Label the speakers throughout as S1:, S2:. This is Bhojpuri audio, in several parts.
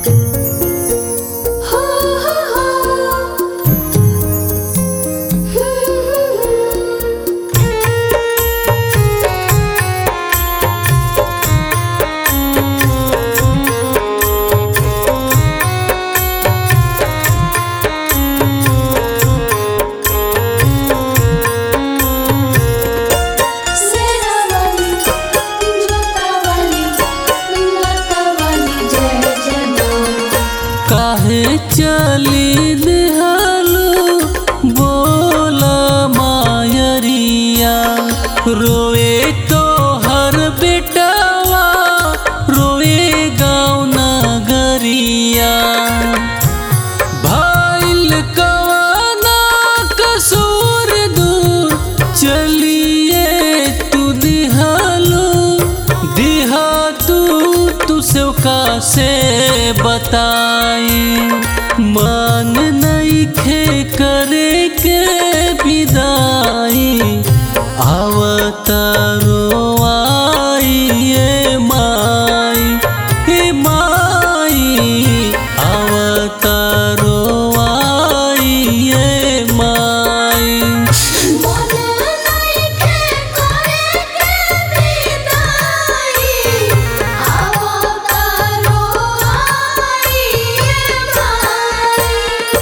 S1: सेनावाली जोतावाली मातावाली जय जय माँ
S2: काहे चली निहालो बोला मायरिया रोए तो हर बेटावा रोए गाँव नगरिया भाइल कवाना कसूर दूर चलिए तू दिहालो दिहा तू तू सेवका से बताई मान नहीं खे करे के विदाई आवतारो आई ये माई हे माई आवतारो आई ये माई
S1: मन नइखे करे के विदाई आवतारो आई ये माई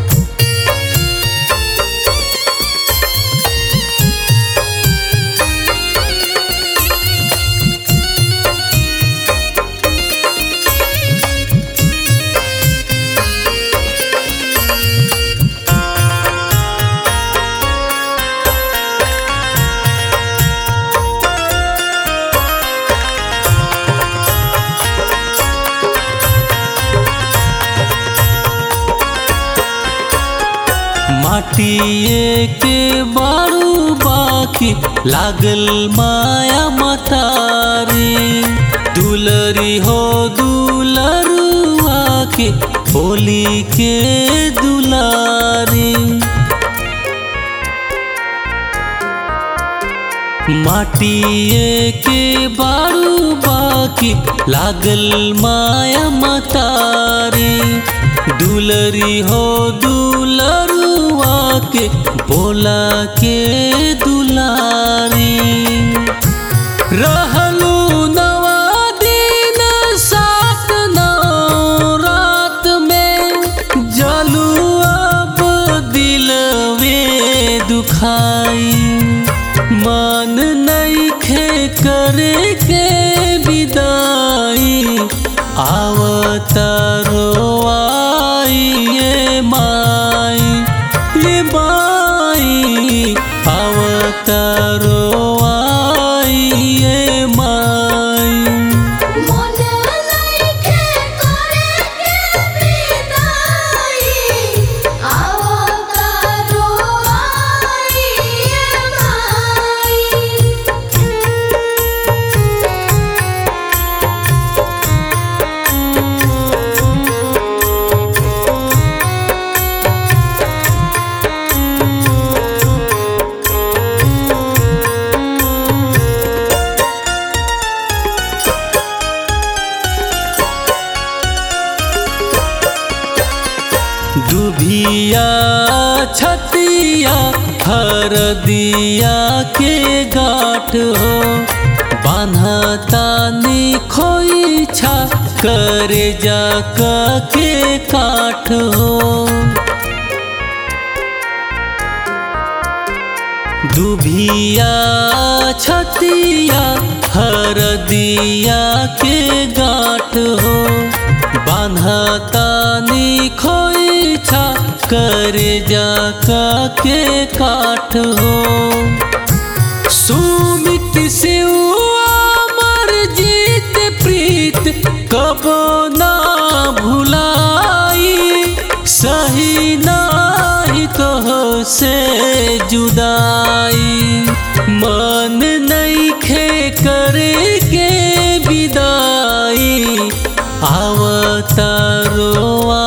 S2: माटिए के बारू बाकी लागल माया मतारी दुलरी हो दुलरुआ के होली के दुलारी माटिए के बारू बाकी लागल माया मतारी दुलरी हो दुलरुआ के बोला के दुलारी रहलू नवा दिन सात नौ रात में जलू अब दिलवे दुखाई मन नहीं खे करे के विदाई आवतारो आई ये माई ये माई आवतारो आई ये माई
S1: मन नइखे करे के विदाई आवतारो आई ये माई
S2: दुभिया छतिया हरदिया के गाठ हो बान्हतानी खोई छा करे जा के काठ हो दुभिया छतिया हरदिया के गाठ हो बान्हतानी खोई छा करे जा के काठ हो सुमित से अमर जीत प्रीत कबो ना भुलाई सही नाही तो से जुदाई मन नहीं खे करे के विदाई आवतारो